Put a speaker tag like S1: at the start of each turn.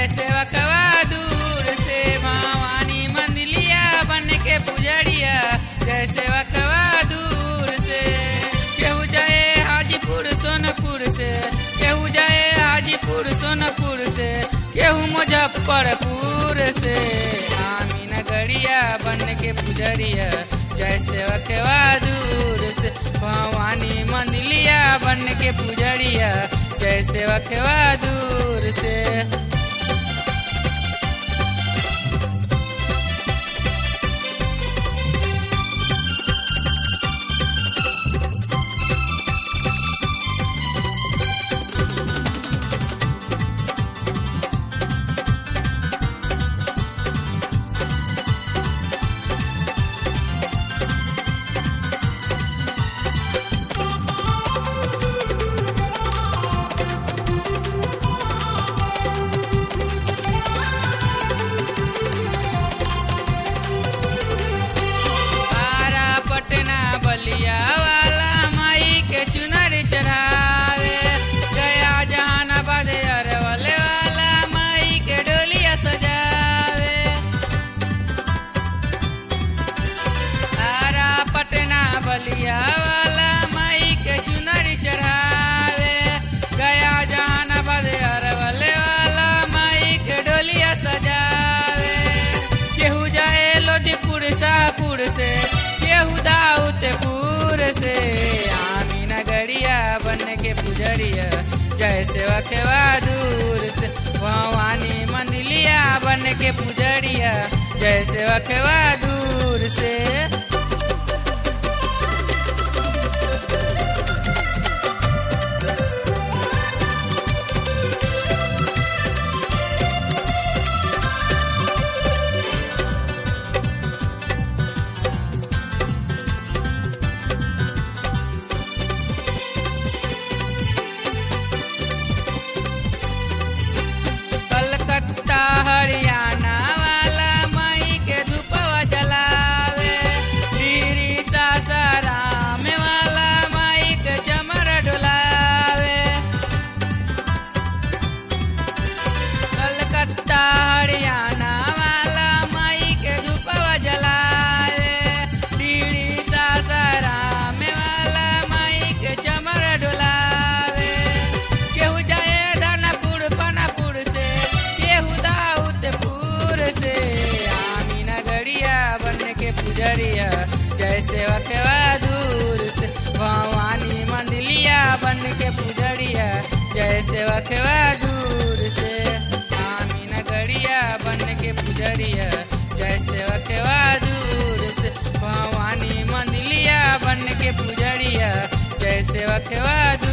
S1: जैसे वकवा दूर से भवानी मंदिलिया बन के पुजरिया जैसे वकवा दूर से केहू जाए हाजीपुर सोनपुर से केहू जाए हाजीपुर सोनपुर से केहू मुजफ्फरपुर से आमी नगरिया बन के पुजरिया जैसे वकवा दूर से भवानी मंदिलिया बन के पुजरिया जैसे वकवा दूर से आरा पटना बलिया वाला माई के चुनर चढ़ावे गया जहानाबाद अरवल वाला माई के डोलिया सजावे आरा पटना बलिया वाला माई के चुनर चढ़ावे गया जहानाबाद अरवल वाला माई के डोलिया सजावे केहू जाए लोधीपुर शाहपुर से केहू दाऊदपुर से आमी नगरिया बन के पुजरिया जैसे वकवा दूर से भवानी मंदिलिया बन के पुजरिया जैसे वकवा दूर से कलकत्ता हरियाणा वाला माई के धूपवा जलावे दिरी सासाराम वाला माई के चमर डोलावे कलकत्ता हरियाणा वाला माई के धूपवा जलावे दिरी सासाराम वाला माई के चमर डोलावे केहू जाए दानापुर पानापुर से केहू दाऊदपुर से आमी नगरिया बन के पुजरिया जैसे वकवा दूर से भवानी मंदिलिया बन के पुजरिया जैसे वकवा दूर से आमी नगरिया बन के पुजरिया जैसे वकवा दूर से भवानी मंदिलिया बन के पुजरिया जैसे वकवा